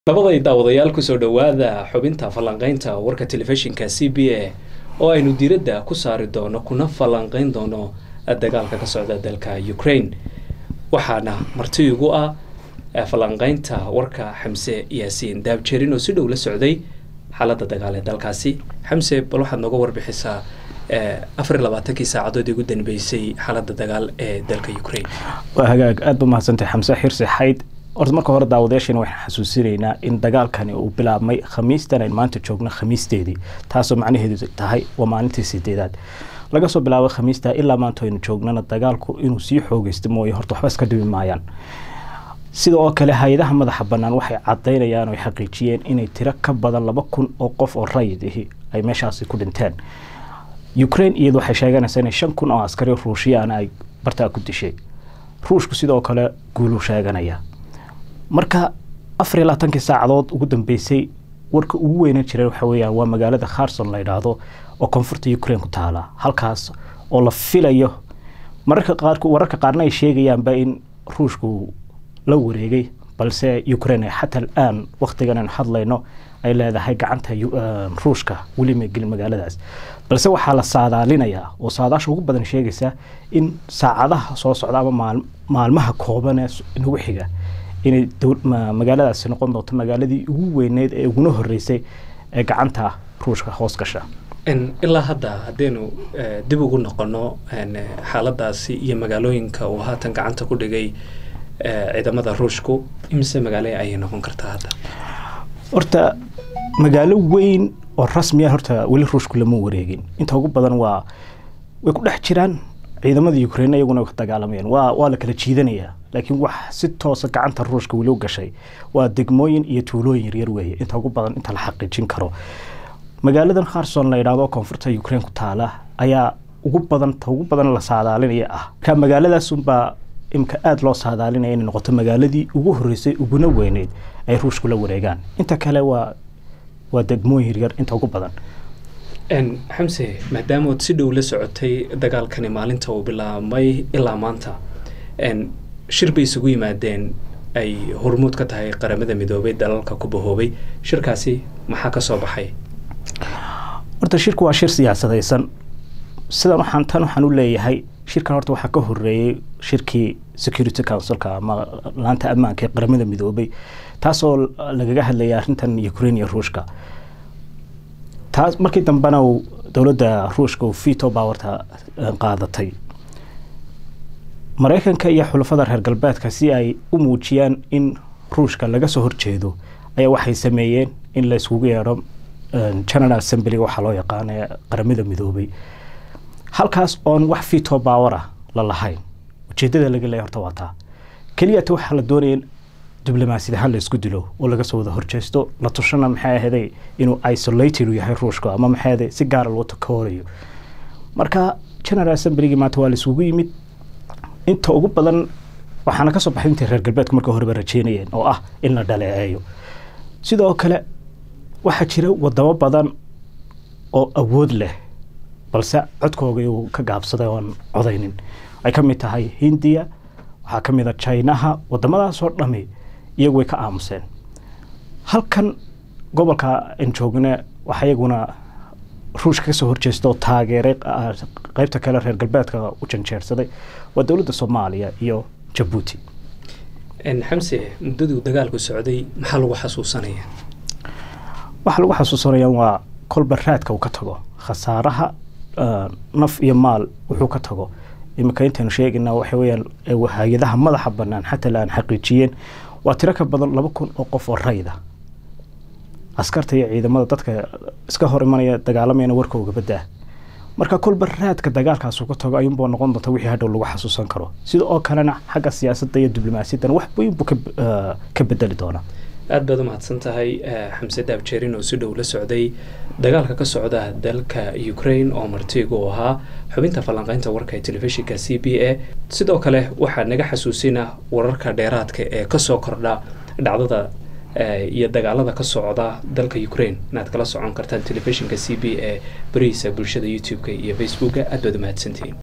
labaday daawadayaal kusoo dhowaada xubinta falanqaynta warka telefishinka c b a oo aynu diiradda ku saari doono kuna falanqayn doono dagaalka ka socda dalka ukraine waxaana marti igu ah falanqaynta warka xamse yaasiin daabjerin oo si dhow la socday xaaladda dagaal ee dalkaasi xamse bal waxaad nooga warbixisaa afar iyo labaatankii saacadood ugu danbeysay xaaladda dagaal ee dalka ukraine waa hagaag aada ba mahadsantay xamse xirsi xayd horta marka hore daawadayaashana waxaan xasuusinaynaa in dagaalkani uu bilaabmay khamiistan aynu maanta joogno khamiisteedii taasoo macnaheedu tahay waa maalintii sideedaad laga soo bilaabo khamiista ilaa maanta aynu joognana dagaalku inuu sii xoogeysto mooye horta waxba iska dhibi maayaan sida oo kale hay-adaha madaxa bannaan waxay cadaynayaan oo xaqiijiyeen inay tiro ka badan laba kun oo qof oo rayid ahi ay meeshaasi ku dhinteen ukraine iyadu waxay sheeganaysaa inay shan kun oo askari ruushiyana ay bartaa ku dishay ruushku sidoo kale guuluu sheeganaya marka afar iyo labaatankii saacadood ugu dambeysay warka ugu weynan jiray waxa weeyaan waa magaalada kharson la yidhaahdo oo koonfurta ukraine ku taala halkaas oo la filayo mararka qaar wararka qaarna ay sheegayaanba in ruushku la wareegay balse ukraine xataa alaan waktigan aynu hadlayno ay leedahay gacanta ruushka weli ma gelin magaaladaas balse waxaa la saadaalinayaa oo saadaasha ugu badan sheegaysa in saacadaha soo socda ama maalmaha kooban ee nagu xiga inay magaaladaasi noqon doonto magaaladii ugu weyneyd ee uguna horeysay ee gacanta ruushka hoos gasha ilaa hadda haddaynu dib ugu noqono xaaladaasi iyo magaalooyinka uu haatan gacanta ku dhigay ciidamada ruushku imise magaale ayay noqon kartaa hadda horta magaalo weyn oo rasmiya horta weli ruushku lama wareegin inta ugu badan waa way ku dhex jiraan ciidamada ukraine iyaguna ka dagaalamayaan waa waa la kala jiidanayaa laakiin wax si toosa gacanta ruushka weli u gashay waa degmooyin iyo tuulooyin yaryar weeye inta ugu badan inta la xaqiijin karo magaaladan kharson la yidhaahdo koonfurta ukraine ku taala ayaa ugu badan ta ugu badan la saadaalinaya ah marka magaaladaasunbaa imka aada loo saadaalinaya inay noqoto magaaladii ugu horeysay uguna weyneyd ay ruushku la wareegaan inta kale waa waa degmooyin yaryar inta ugu badan xamse maadaamood si dhow la socotay dagaalkani maalinta uu bilaabmay ilaa maanta shir bay isugu yimaadeen ay hormuud ka tahay qaramada midoobay dalalka ku bahoobay shirkaasi maxaa ka soo baxay horta shirku waa shir siyaasadaysan sidan waxaan tan waxaan u leeyahay shirkan horta waxaa ka horeeyey shirkii security councilka ama laanta ammaanka ee qaramada midoobay taasoo lagaga hadlayay arrintan ukraine iyo ruushka taas markii dambena dowladda ruushka uu vito powerta qaadatay maraykanka iyo xulafada reer galbeedka si ay u muujiyaan in ruushka laga soo horjeedo ayaa waxay sameeyeen in la iskugu yeedho general assemblyga waxaa loo yaqaana ee qaramada midoobay halkaas oon wax vito power ah la lahayn ujeedada laga leeya horta waa taa keliyata waxaa la doonaya in diblomaasiyad ahaan la isku dilo oo laga soo wada horjeesto la tushana maxay ahaday inuu isolated u yahay ruushka ama maxay ahaday si gaara loo takoorayo marka general assemblygii maanta waa la isugu yimid inta ugu badan waxaana kasoo baxay intii reer galbeedku marka horeba rajeynayeen oo ah in la dhaleeceeyo sidoo kale waxaa jira wadamo badan oo awood leh balse codkooga uu ka gaabsaday oon codaynin ay ka mid tahay hindiya waxaa ka mid a jinaha wadamadaasoo dhami iyagu way ka aamuseen halkan gobolka aan joogne waxaa iyaguna ruushka kasoo horjeesta oo taageeray qeybta kale reer galbeedka u janjeersaday waa dowladda soomaaliya iyo jabuuti xamse muddaduu dagaalku socday maxaa lagu xasuusanaya waxaa lagu xasuusanaya waa kolba raadka uu ka tago khasaaraha naf iyo maal wuxuu ka tago iminka intaynu sheegayna waxa weyaan hay-adaha madaxa banaan xataa la aan xaqiijiyeen waa tiro ka badan laba kun oo qof oo rayda askarta iyo ciidamada dadka iska hor imanaya dagaalamayana warkooga badaa marka kolba raadka dagaalkaasu ka tago ayuunbuu noqon doonta wixii hadhow lagu xasuusan karo sida oo kalena xagga siyaasadda iyo diblomaasiyadan wax weyn buu ka bedeli doonaa aad baad u mahadsan tahay xamse daabjeerin oo si dhow la socday dagaalka ka socda dalka ukraine oo martigu u ahaa xubinta falanqaynta warka ee telefishinka c b a sidoo kale waxaa naga xasuusina wararka dheeraadka ee kasoo kordha dhacdada iyo dagaalada ka socda dalka ukraine inaad kala socon kartaan telefishinka c b a barihiisa bulshada youtube-ka iyo facebooka aad baad u mahadsantihiin